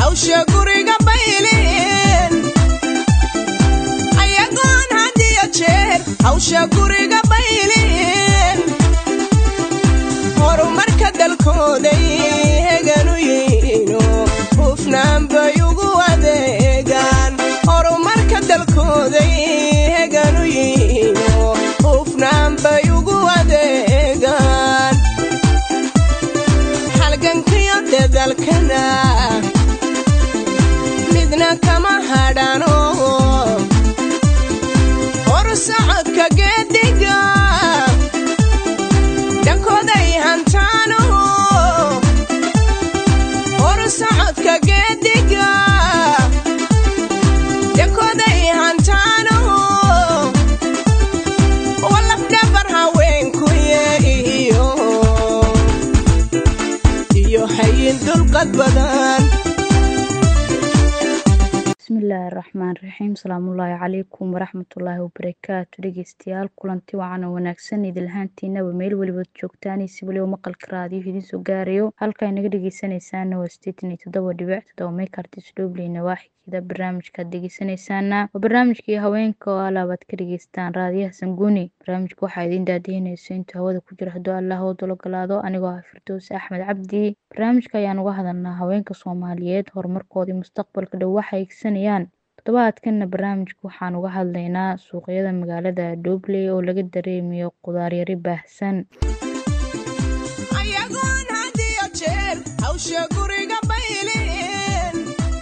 hawsha guriga bayleen ayagoon hadiyo jeer hawsha guriga bayleen horumarka dalkooday heganu yihiino hufnaan bay ugu adeegaan horumarka dalkooday heganu yihiino hufnaan bay ugu adeegaan halgankiyo dadalkana midna kama hadhano horsocodka geediga dhankooday hantaano horsocodka geediga dhankooday hantaano walafdhabar haweenkuye iyo iyo hayin dulqad badan bismillaahi raxmaan raxiim salaamullaahi calaykum waraxmatullaahi wabarakaatu dhegeystayaal kulanti wacan oo wanaagsan idilhaantiinaba meel weliba joogtaan si weliba maqalka raadiyo idiin soo gaarayo halka ay naga dhegeysanaysaana waa sideetan iyo toddoba dhibic toddoba meekartis dhobley nawaaxigeeda barnaamijkaad dhegeysanaysaana waa barnaamijkii haweenka oo alaabaad ka dhegeystaan raadiyaha sanguuni barnaamijka waxaa idiin daadihinayso intuu hawada ku jiro hadduu allah oo dalogolaado anigoo ah firdows axmed cabdi barnaamijka ayaan uga hadalnaa haweenka soomaaliyeed horumarkoodii mustaqbalka dhow waxa igsanayaan toddobaadkanna barnaamijka waxaan uga hadlaynaa suuqyada magaalada dhobley oo laga dareemayo qudaaryari baahsan ayagoon hadiyo jeer hawsha guriga bayleen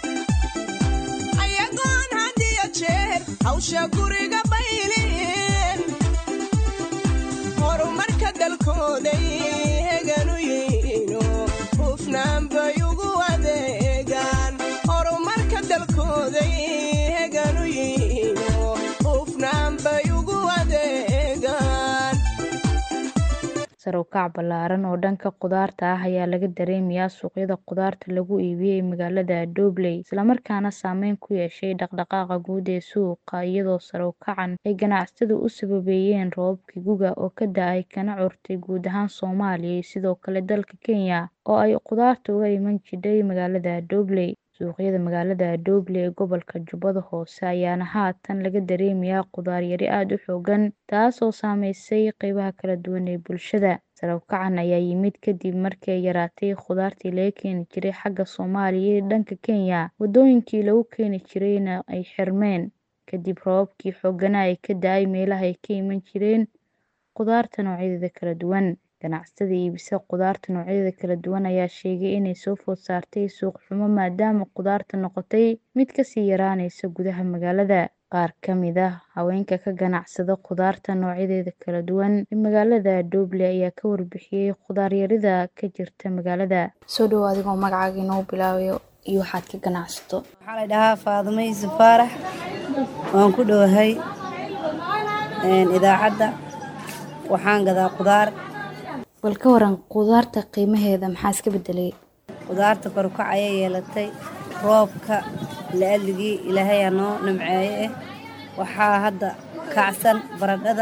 ayagoon hadiyo jeer hawsha guriga bayleen horumarka dalkooday heganu yihiino hufnaan bay ugu adeegaan horumarka dalkooday heganu yihiino hufnaan bay ugu adeegaan sare u kac ballaaran oo dhanka qudaarta ah ayaa laga dareemayaa suuqyada qudaarta lagu iibiyey magaalada dhobley islamarkaana saameyn ku yeeshay dhaqdhaqaaqa guud ee suuqa iyadoo sare u kacan ay ganacsatadu u sababeeyeen roobabkii guga oo ka da-ay kana curtay guud ahaan soomaaliya iyo sidoo kale dalka kenya oo ay qudaarta uga iman jidhay magaalada dhobley suuqyada magaalada dhobley ee gobolka jubbada hoose ayaana haatan laga dareemayaa qudaaryari aada u xoogan taasoo saameysay qeybaha kala duwan ee bulshada sare u kacan ayaa yimid kadib markii ay yaraatay khudaartii laga keeni jiray xagga soomaaliya iyo dhanka kenya waddooyinkii lagu keeni jirayna ay xirmeen kadib roobabkii xooganaa ee ka da-ay meelaha ay ka iman jireen qudaarta noocyadeeda kala duwan ganacsatada iibisa qudaarta noocyadeeda kala duwan ayaa sheegay inay soo food saartay suuq xumo maadaama qudaarta noqotay mid kasii yaraanaysa gudaha magaalada qaar ka mid ah haweenka ka ganacsada qudaarta noocyadeeda kala duwan ee magaalada dhobley ayaa ka warbixiyey qudaaryarida ka jirta magaalada soo dhowo adigoo magacaaga inoo bilaabayo iyo waxaad ka ganacsato waxaa la dhahaa faadimo yuusuf faarax waan ku dhowahay idaacadda waxaan gadaa qudaar bal ka waran qudaarta qiimaheeda maxaa iska bedelay qudaarta korukac ayay yeelatay roobka la-adligii ilaahayaa noo nimceeye eh waxaa hadda kacsan baradhada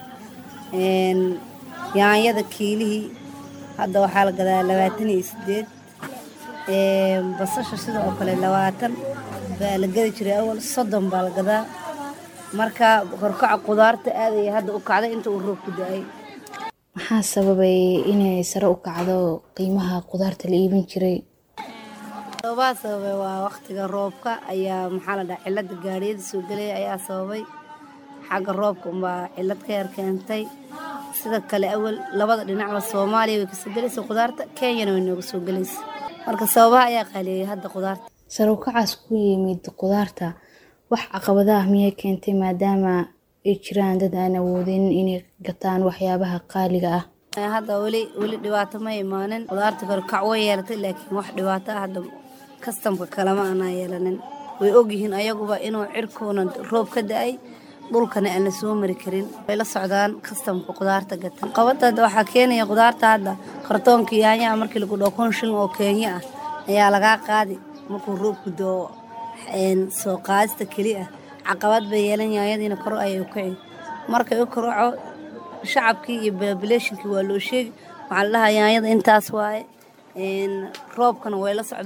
yaanyada kiilihii hadda waxaa la gadaa labaatan iyo sideed basasha sida oo kale labaatan baa la gadi jiray awal soddon baa la gadaa marka korukaca qudaarta aadaya hadda u kacday inta uu roob ku da-ay maxaa sababay inay sare u kacdo qiimaha qudaarta la iibin jiray sababaha sababay waa waqtiga roobka ayaa maxaa la dhaha cilada gaariyada soo gelaya ayaa sababay xagga roobka unbaa cilad ka yar keentay sida kale awal labada dhinacba soomaaliya way kasoo gelaysa qudaarta kenyana way nooga soo gelaysa marka sababaha ayaa qaaliyeeyay hadda qudaarta sare u kacaas ku yimid qudaarta wax caqabada ah miyay keentay maadaama ay jiraan dad aan awoodin inay gataan waxyaabaha qaaliga ah hadda weli weli dhibaato ma imaanin qudaarta kore kac way yeelatay laakiin wax dhibaato ah hadda kastamka kalema aanaa yeelanin way ogyihiin ayaguba inuu cirkuuna roob ka da-ay dhulkana aan la soo mari karin way la socdaan kastamka qudaarta gatan qabada waxaa keenaya qudaarta hadda kartoonka yaanyaha markii lagu dhao kun shilin oo kenya ah ayaa lagaa qaadi markuu roobku doo soo qaadista keli ah caqabad bay yeelan yaanyadiina kor ayay u kici markay u koroco shacabkii iyo babileeshinkii waa loo sheegi waxaa la dhahaa yaanyada intaas waaye roobkana way la socdaan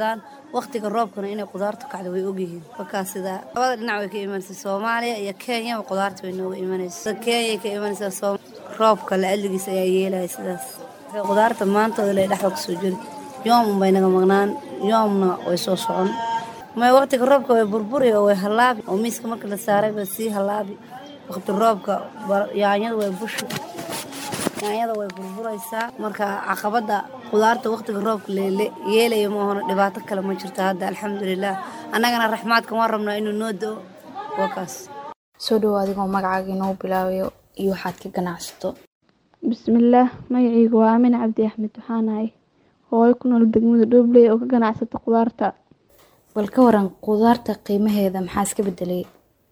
waqtiga roobkana inay qudaartu kacdo way ogyihiin markaa sidaa labada dhinac way ka imanaysaa soomaaliya iyo kenya qudaarta way nooga imanaysaa kenya ka imanaysaa roobka la-aligiis ayaa yeelaya sidaas qudaarta maantooda lay dhexda kusoo jiri yoom unbay naga maqnaan yoomna way soo socon may waqtiga roobka way burburi oo way halaabi oo miiska marka la saaray bay sii halaabi waqti roobka yaanyada way bushi yaanyada way burburaysaa marka caqabada qudaarta waqtiga roobka yeelaya maahona dhibaato kale ma jirto hadda alxamdulilah annagana raxmaadkan waan rabnaa inuu noo do wakaas soo dhowo adigoo magacaaga inoo bilaabayo iyo waxaad ka ganacsato bismillaah magacaygu waa aamin cabdi axmed waxaanahay hooyo ku nool degmada dhoobley oo ka ganacsata qudaarta bal ka waran qudaarta qiimaheeda maxaa iska bedelay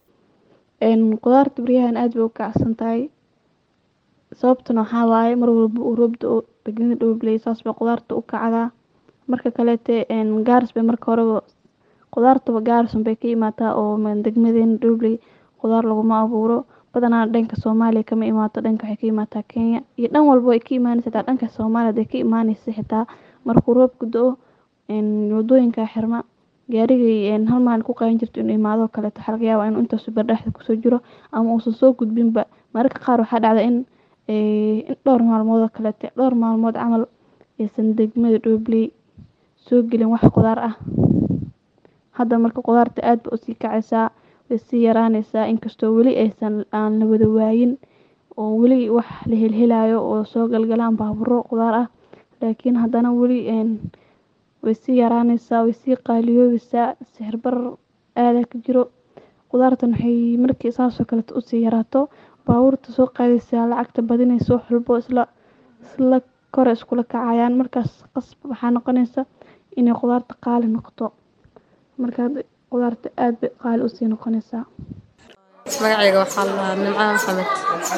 qudaarta baryahan aada bay u kacsan tahay sababtuna waxaa waaye mar walba uu roobda oo degmada dhoobley saas bay qudaarta u kacdaa marka kaleete gaaris bay marka horeba qudaartaba gaarisun bay ka imaataa oo degmadeena dhoobley qudaar laguma abuuro badanaa dhanka soomaaliya kama imaato dhanka waxay ka imaataa kenya iyo dhan walba ay ka imaanaysa xitaa dhanka soomaaliya ay ka imaanaysa xitaa markuu roobku do-o wadooyinka xirma gaarigay hal maalin ku qaadan jirto inuu imaadoo kaleeto waxaa laga yaabaa inuu intaasu bardhexda kusoo jiro ama uusan soo gudbinba mararka qaar waxaa dhacda in in dhowr maalmood oo kaleete dhowr maalmood camal aysan degmada dhoobley soo gelin wax qudaar ah hadda marka qudaarta aad ba usii kacaysaa way sii yaraanaysaa inkastoo weli aysan aan la wada waayin oo weli wax la helhelayo oo soo galgalaan baaburo qudaar ah laakiin haddana weli way sii yaraanaysaa way sii qaaliyoobaysaa sixir barar aada ka jiro qudaartan waxay markii saasoo kaleeto usii yaraato baabuurta soo qaadaysaa lacagta badinaysa wax walbo isla isla kore iskula kacayaan markaas qasb waxaa noqonaysa inay qudaarta qaali noqoto marka qudaarta aada bay qaali usii noqonaysaa magacayga waxaa la nimcaan maxamed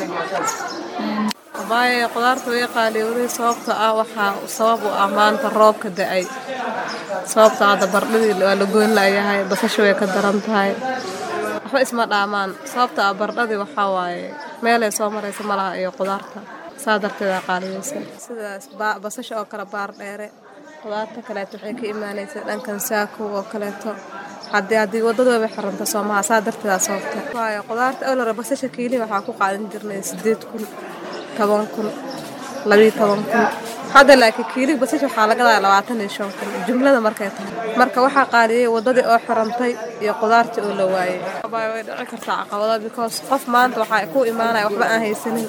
waaye qudaarta way qaaliyowday sababta ah waxaa sabab u ah maanta roobka da-ay sababta hadda bardhadii waa la goyn layahay basasha way ka daran tahay waxba isma dhaamaan sababta ah bardhadii waxaa waaye meelay soo maraysa malaha iyo qudaarta saa darteeda qaaliyeysa sidaas basasha oo kale baar dheere qudaarta kaleeto waxay ka imaanaysa dhankan saako oo kaleeto haddii haddii wadadooba xiranta soomaha saa darteeda sababta waayo qudaarta awlara basasha kiili waxaa ku qaadan jirnay sideed kun toban kun labiyo toban kun hadda laakiin kiili basasha waxaa laga daaya labaatan iyo shan kun jumlada markay tahay marka waxaa qaaliyey wadadii oo xirantay iyo qudaartii oo la waayey way dhici kartaa caqabado because qof maanta waxaa ku imaanaya waxba aan haysanin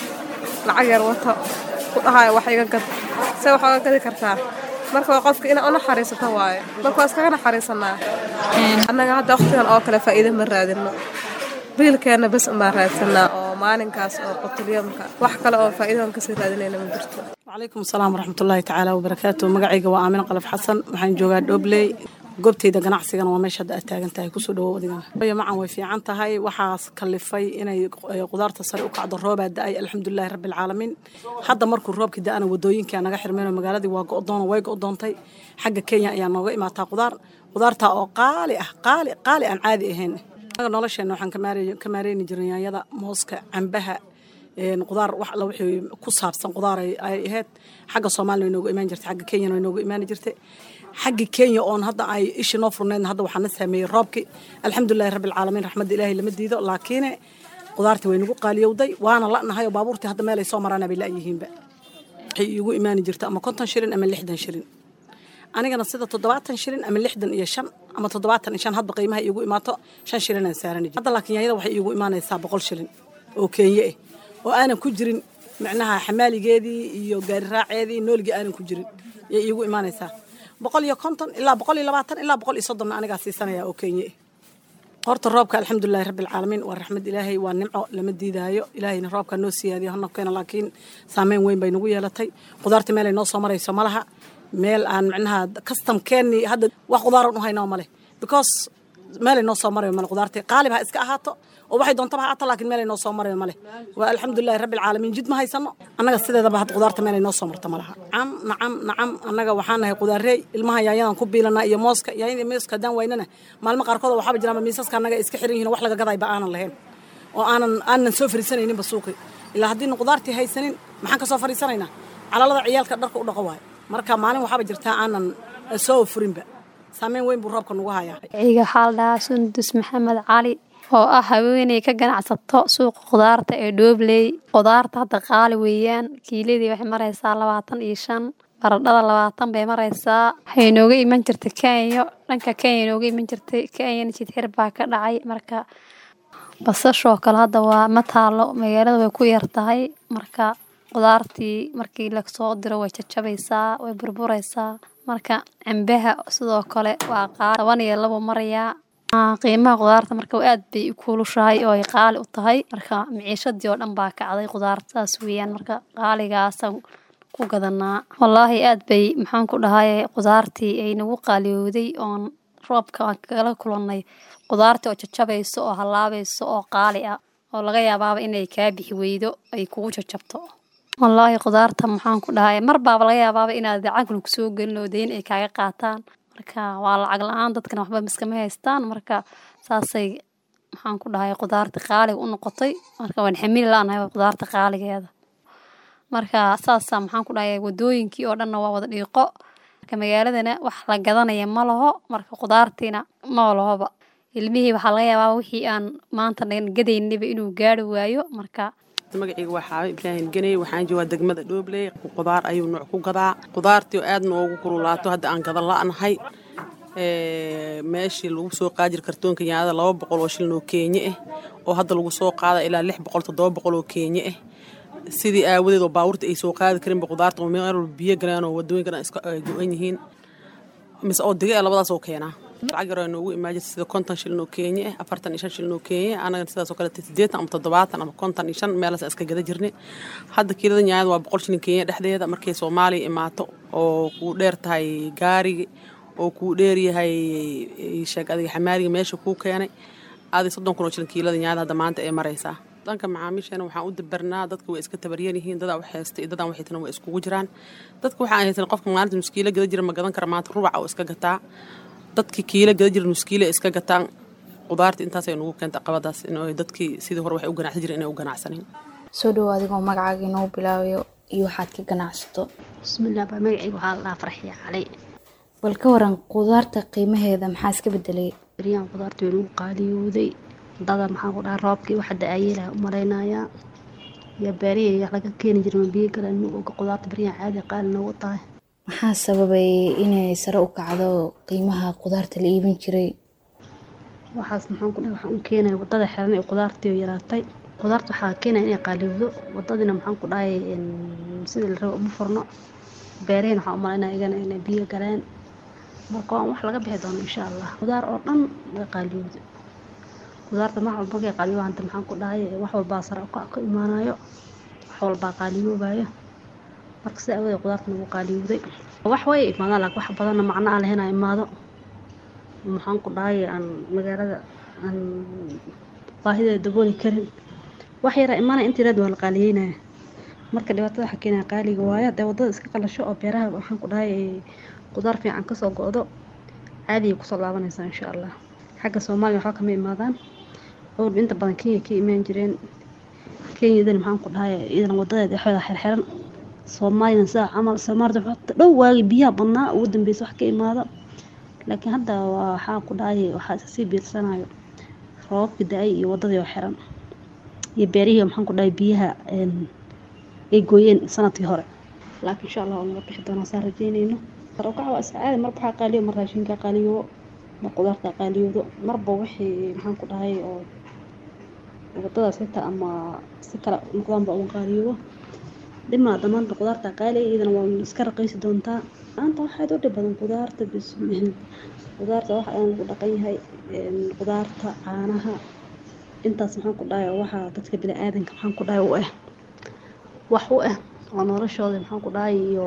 lacag yar wato ku dhahayo wax iga gad se wax oga gadi kartaa marka waa qofka inaa u naxariisato waaye marka waa iskaga naxariisanaa annaga hadda waqtigan oo kale faa'iido ma raadino biilkeenna bes unbaan raadsanaa oo maalinkaas oo qutulyamka wax kale oo faa'iidoon kasii raadinayna ma jirto calaykum asalaam waraxmatullaahi tacaala wabarakaatu magacayga waa aamin qalaf xasan waxaan joogaa dhobley goobtayda ganacsigana waa meesha hadda aad taagan tahay kusoo dhawow adigana macan way fiican tahay waxaas kalifay inay qudaarta sare u kacdo roobaa da-ay alxamdulilahi rabbi alcaalamiin hadda markuu roobkii da-ana wadooyinkaa naga xirmeenoo magaaladii waa go-doon way go-doontay xagga kenya ayaa nooga imaataa qudaar qudaartaa oo qaali ah qaali qaali aan caadi ahayn nolosheena waxaan ka maareyni jirnay yaanyada mooska cambaha qudaar wax alla wixii ku saabsan qudaar ay ahayd xagga soomaaliya way nooga imaan jirtay xagga kenyana way nooga imaani jirtay xagga kenya oon hadda ay ishi noo furnaydna hadda waxaa na saameeyey roobkii alxamdulilahi rabbi alcaalamiin raxmadda ilaahay lama diido laakiin qudaartii way nagu qaaliyowday waana la'nahay oo baabuurtii hadda meelay soo maraana bay la'yihiinba waxay iigu imaani jirta ama konton shilin ama lixdan shilin anigana sida toddobaatan shilin ama lixdan iyo shan ama toddobaatan iyo shan hadba qiimaha iigu imaato shan shilinaan saarani jir hadda laakiin yaanyada waxay iigu imaanaysaa boqol shilin oo kenya ah oo aanan ku jirin micnaha xamaaligeedii iyo gaari raaceedii nooligii aanan ku jirin yay iigu imaanaysaa boqol iyo konton ilaa boqol iyo labaatan ilaa boqol iyo soddonna anigaa siisanaya oo kenya ah horta roobka alxamdulilahi rabbi alcaalamiin waa raxmad ilaahay waa nimco lama diidaayo ilaahayna roobka noo siyaadiyo hanabkeena laakiin saameyn weyn bay nagu yeelatay qudaarta meelay noo soo marayso malaha meel aan micnaha kastamkeennii hadda wax qudaaran u haynaa male because meelay noo soo marayo male qudaartii qaalib ha iska ahaato oo waxay doontaba ha ahaato laakiin meelay noo soo marayo male waa alxamdulilahi rabbi alcaalamiin jid ma haysano annaga sideedaba hadda qudaarta meelay noo soo marto malaha nacam nacam nacam annaga waxaan nahay qudaarey ilmaha yaanyadan ku biilanaa iyo mooska yaanyada mooska haddaan waynana maalmo qaarkood waxaaba jiraanba miisaska annaga iska xiran yihin wax laga gadayba aanan lahayn oo aanan aanan soo fariisanayninba suuqi ilaa haddiina qudaartii haysanin maxaan ka soo fariisanaynaa calalada ciyaalka dharka u dhaqo waayo marka maalin waxaaba jirtaa aanan soo furinba saameyn weyn buu roobka nagu hayaa iga waxaa la dhahaa sundus maxamed cali oo ah haweeney ka ganacsato suuqa khudaarta ee dhoobley khudaarta hadda qaali weeyaan kiiladii waxay maraysaa labaatan iyo shan baradhada labaatan bay maraysaa waxay nooga iman jirtay kenya dhanka kenya nooga iman jirtay kenyana jidxir baa ka dhacay marka basashoo kale hadda waa ma taalo magaalada way ku yar tahay marka khudaartii markii lasoo diro way jajabaysaa way burburaysaa marka cambaha sidoo kale waa qaali toban iyo labo marayaa qiimaha khudaarta marka aad bay u kuulushahay oo ay qaali u tahay marka miciishadii oo dhan baa kacday khudaarta saas weeyaan marka qaaligaasaan ku gadanaa wallaahi aad bay maxaan ku dhahay khudaartii ay nagu qaaliyowday oon roobka aan kala kulannay khudaartii oo jajabayso oo hallaabayso oo qaali ah oo laga yaabaaba inay kaa bixi weydo ay kugu jajabto wallaahi khudaarta maxaan ku dhahay mar baaba laga yaabaaba inaad lacagna kusoo gelin oo dayn ay kaaga qaataan marka waa lacag la-aan dadkana waxba miskama haystaan marka saasay maxaan ku dhahay khudaarta qaaliga u noqotay marka waan xamili la-nahay khudaarta qaaligeeda marka saasa maxaan ku dhahay wadooyinkii oo dhanna waa wada dhiiqo marka magaaladana wax la gadanaya ma laho marka khudaartiina ma lahoba ilmihii waxaa laga yaabaa wixii aan maanta gadaynaba inuu gaari waayo marka magacayga waa xaabe ibraahim ganey waxaan joogaa degmada dhoobley khudaar ayuu nooc ku gadaa khudaartii oo aad noogu kululaato hadda aan gadan la-nahay meeshii lagu soo qaajir kartoonka yaanada laba boqol oo shilin oo keenye ah oo hadda lagu soo qaada ilaa lix boqol toddoba boqol oo keenye ah sidii aawadeed oo baabuurta ay soo qaadi karinba khudaarta oo meel walba biyo galeen oo wadooyinkana iska go-an yihiin mise oo diga ee labadaas oo keenaa lacag yar oo noogu imaan jirta sida konton shilin oo keenye ah afartan iyo shan shilin oo keenye anagana sidaas oo kale siddeetan ama toddobaatan ama konton iyo shan meelaas iska gada jirnay hadda kiilada nyaanyada waa boqol shilin keenye dhexdeeda markay soomaaliya imaato oo kuu dheer tahay gaarigi oo kuu dheer yahay sheeg adiga xamaaliga meesha kuu keenay aaday soddon kun oo shilin kiilada nyaanyada hadda maanta ay maraysaa dhanka macaamiisheena waxaan u dabarnaa dadka way iska tabaryan yihiin dadaa wax haysta iyo dadaan waxaytana way iskugu jiraan dadka waxaan haysan qofka maalinta nuskiilo gada jira ma gadan kara maanta rubaca oo iska gataa dadkii kiilo gada jira nuskiile iska gataan qudaarta intaasay nugu keenta qabadaas in dadkii sidii hore waxay u ganacsan jireen inay u ganacsanin soo dhowo adigoo magacaaga inoo bilaabayo iyo waxaad ka ganacsato bismillaah baa magacayga waxaa la dhahaa farxiya calay bal ka waran qudaarta qiimaheeda maxaa iska bedelay beryaan qudaarta way nagu qaaliyowday dada maxaan ku dhahaa roobkii waxa da-ayeelaha u malaynayaa iyo beerihii wax laga keeni jiray ma biyo galan oga qudaarta beryaan caadi qaali noogu tahay maxaa sababay inay sare u kacdo qiimaha qudaarta la iibin jiray waxaas maxaan ku dhahay waxaan u keenaya wadada xiran ee qudaartii oo yaraatay qudaarta waxaa keenaya inay qaaliyowdo wadadina maxaan ku dhahay sidii la rabo uma furno beerihina waxaan u malaynaya igana inay biyo galeen marka waan wax laga bixi doono insha allah qudaar oo dhan way qaaliyowdo qudaarta wax walba markay qaaliyo hanta maxaan ku dhahay wax walbaa sare ukac ka imaanayo wax walbaa qaaliyoobayo marka sida awadeed qudaarta nagu qaaliyowday wax way imaadaan laakiin wax badanna macno aan lahayn aa imaado maxaan ku dhahay aan magaalada aan baahideeda dabooli karin wax yaraa imaanaya inta yaraad waa la qaaliyeynaya marka dhibaatada waxaa keenaya qaaliga waayo hadee wadada iska qalasho oo beeraha waxaan ku dhahay qudaar fiican kasoo go-do caadiya kusoo laabanaysaa insha allah xagga soomaaliya waxba kama imaadaan awalba inta badan kenya ka imaan jireen kenyadana maxaan ku dhahay iyadan wadadeeda waxooda xirxiran soomaaliyana sidaa camal soomaalida waxaa dhow waagi biyaha badnaa ugu dambeysa wax ka imaado laakiin hadda waa waxaan ku dhahay waxaa iska sii biirsanayo roobabka da-ay iyo wadadii oo xiran iyo beerihii maxaan ku dhahay biyaha ay gooyeen sanadkii hore laakiin insha allah waa naga bixi doonaa saa rajeynayno sarowkaca waa iska caadi marba waxaa qaaliyo mar raashinka qaaliyo mar qudaarta qaaliyoodo marba wixii maxaan ku dhahay oo wadadaas xitaa ama si kale noqdaanba uga qaaliyoodo dhimaa dhammaanba qudaarta qaaliya iyadana waa iska raqiisi doontaa maanta waxaad u dhib badan qudaarta bismiil qudaarta waxa aan lagu dhaqan yahay qudaarta caanaha intaas maxaan ku dhahay waxaa dadka bini aadanka maxaan ku dhahay u ah wax u ah oo noloshooda maxaan ku dhahay iyo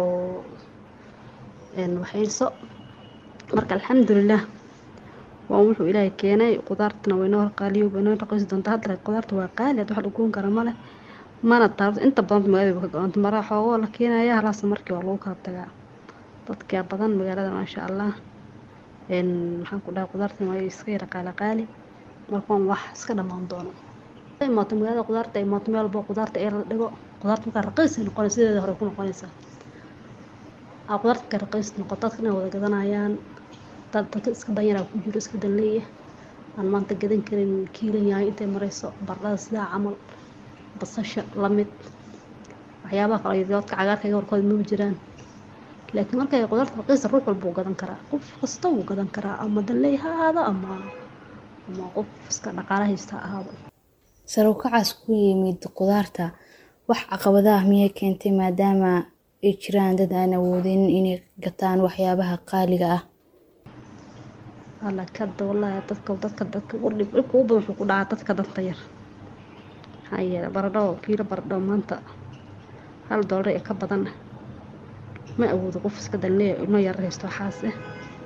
waxayso marka alxamdulilah waa wuxuu ilaahay keenay qudaartana waynoo qaaliyo waynoo raqiisi doontaa hadda qudaarta waa qaali had wax lagoon kara male mana taabto inta badan magaalada ka go-anta maraa xoogoo la keenaya halaasa markii waa lagu kala tagaa dadka badan magaalada maasha allah maxaan ku dhahay qudaartan waa iska yara qaali qaali markaan wax iska dhammaan doono imaato magaalada qudaarta imaato meel walba qudaarta ee la dhigo qudaarta markaa raqiis ay noqonaysa sideeda hore ku noqonaysaa aa qudaarta markaa raqiis noqoto dadka inay wada gadanayaan dad dadka iska danyaraa ku jiro iska danleeya aan maanta gadan karin kiilan yahay intay marayso baradhada sidaa camal basasha lamid waxyaabaha kale iyo doodka cagaarka iga warkooda maba jiraan laakiin markay qudaarta raqiisa ruux walba wuu gadan karaa qof kasta wuu gadan karaa ama danleey ha ahaado ama ama qof iska dhaqaala haysta ha ahaado sare u kacaas ku yimid qudaarta wax caqabadaah miyay keentay maadaama ay jiraan dad aan awoodin inay gataan waxyaabaha qaaliga ah alla kada wallaahi dadka dadka dadka ugu dhib dhibka ugu badan wuxuu ku dhacaa dadka danta yar maxaa yeelay baradho kiilo baradho maanta hal doolar ee ka badan ma awoodo qof iska danleeya ilmo yar haysto waxaas eh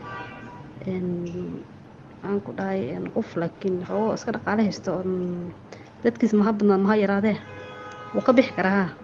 aan ku dhahay qof laakiin xoogo iska dhaqaale haysto dadkiis maha badnaan maha yaraadee wuu ka bixi karaa haa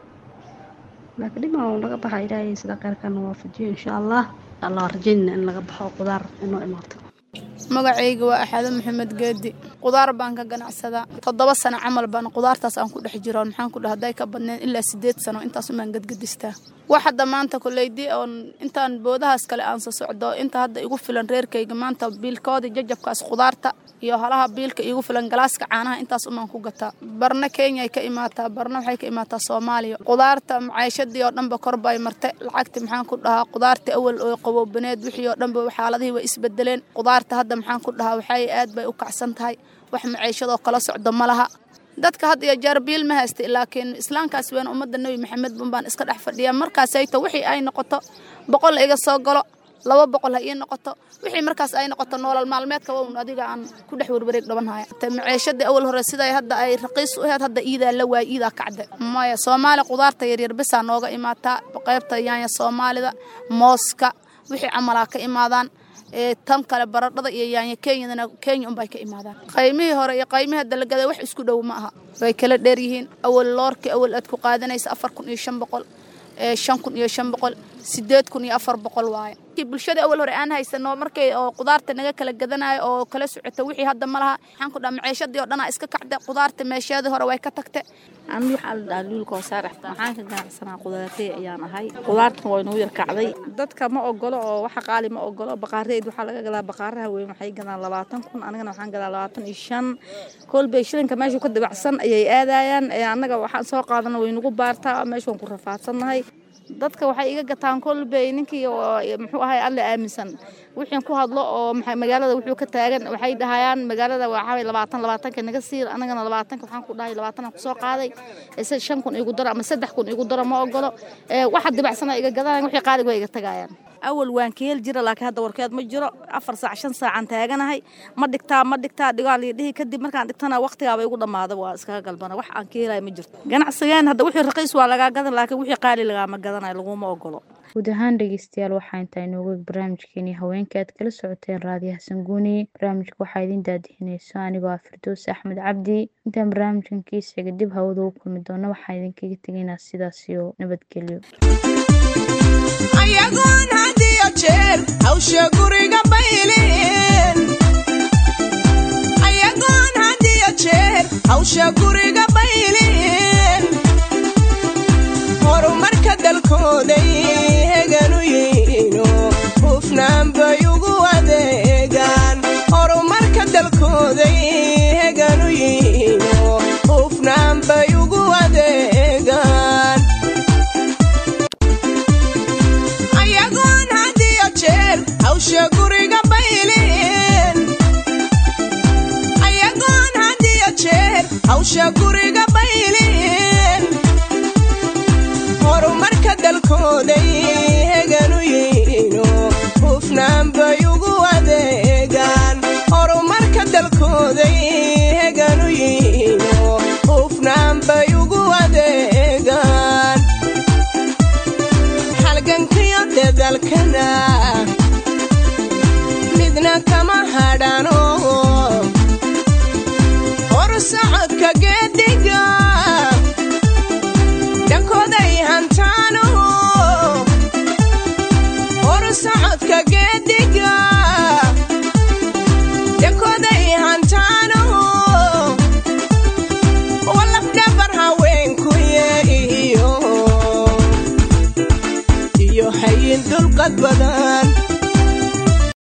laakiin dhima laga baxa ilaahay sida kheyrkana waafajiyo insha allah allah rajaynina in laga baxo qudaar inoo imaato magacayga waa axaado maxamed geedi qudaar baan ka ganacsadaa toddoba sano camal baan qudaartaas aan ku dhex jiroon maxaan ku dhaha hadday ka badneen ilaa sideed sano intaas umaan gadgadistaa wax hadda maanta koleydii oon intaan boodahaas kale aan soo socdo inta hadda igu filan reerkayga maanta biilkoodii jajabkaas qudaarta iyo halaha biilka igu filan galaaska caanaha intaas umaan ku gataa barna kenyay ka imaataa barna waxay ka imaataa soomaaliya qudaarta macaashadii oo dhanba kor bay martay lacagti maxaan ku dhahaa qudaarta awal oo qaboobaneed wixii oo dhanba xaaladihii way isbedeleen qudaarta hadda maxaan ku dhahaa waxay aad bay u kacsan tahay wax maciishadoo kala socdo ma laha dadka had iyo jeer biil ma haysta laakiin islaamkaas weyn ummadda nebi maxamed bun baan iska dhex fadhiyaa markaasayto wixii ay noqoto boqol iga soo galo laba boqol ha ii noqoto wixii markaas ay noqoto noolal maalmeedka un adiga aan ku dhex werwareeg dhabanhaya maciishadii awal hore siday hadda ay raqiis u ahayd hadda iidaa la waay iidaa kacda maya soomaali qudaarta yaryar bisaa nooga imaataa qaybta yaanya soomaalida mooska wixii camalaa ka imaadaan tan kale baradhada iyo yaanya kenyadana kenya unbay ka imaadaan qaymihii hore iyo qaymihii dalagada wax isku dhow ma aha way kala dheer yihiin awal loorkii awal aad ku qaadanaysa afar kun iyo shan boqol shan kun iyo shan boqol sideed kun iyo afar boqol waaye bulshada awal hore aan haysano markay oo qudaarta naga kala gadanayo oo kala socoto wixii hadda ma laha waxaan ku dhaha maciishadii oo dhanaa iska kacda qudaarta meesheedii hore way ka tagta ani waxaa la dhahaa luulka wasaar waxaan ka ganacsanaa qudaartay ayaan ahay qudaartan waa inuu yar kacday dadka ma ogolo oo waxa qaali ma ogolo baqaareed waxaa laga gadaa baqaaraha weyn waxay gadaan labaatan kun anigana waxaan gadaa labaatan iyo shan kolbay shilinka meeshu ka dibacsan ayay aadayaan annaga waxaan soo qaadana waynugu baartaa meeshaan ku rafaadsannahay dadka waxay iga gataan kolbey ninkii muxuu ahay alle aaminsan wixii ku hadlo oo magaalada wuxuu ka taagan waxay dhahayaan magaalada waxaa labaatan labaatanka naga siir anagana labaatanka waxaan ku dhahay labaatan aan kusoo qaaday shan kun igu daro ama saddex kun igu daro ma ogolo waxa dibacsana iga gadanayan wixii qaaliga way iga tagayaan awal waan ka heli jira laakiin hadda warkeed ma jiro afar saac shan saacaan taaganahay ma dhigtaa ma dhigtaa dhigaa lii dhihi kadib markaan dhigtana waqtigaaba igu dhammaada waa iskaga galbana wax aan ka helaya ma jirto ganacsigeen hadda wixii raqiis waa lagaa gadan laakiin wixii qaali lagaama gadanayo laguma ogolo guud ahaan dhegeystayaal waxaa intaa inooga barnaamijkeenii haweenka aad kala socoteen raadiyaha sanguuni barnaamijka waxaa idin daadihinayso anigoo ah firdoos axmed cabdi intaan barnaamijkan kiisiga dib hawada u kulmi doono waxaa idinkaga tegaynaa sidaas iyo nabadgelyo ayagoon had iyo jeer hawsha guriga bayleen ayagoon had iyo jeer hawsha guriga bayleen horumarka dalkooday heganu yihiino hufnaan bay ugu adeegaan horumarka dalkooday heganu yihiino hufnaan bay ugu adeegaan ayagoon had iyo jeer hawsha guriga bayleen ayagoon had iyo jeer hawsha guriga bayleen horumarka dalkooday heganu yihiino hufnaan bay ugu adeegaan horumarka dalkooday heganu yihiino hufnaan bay ugu adeegaan halgankiyo dadalkana midna kama hadhano hor socodka geediga dhankooday hantaano hor socodka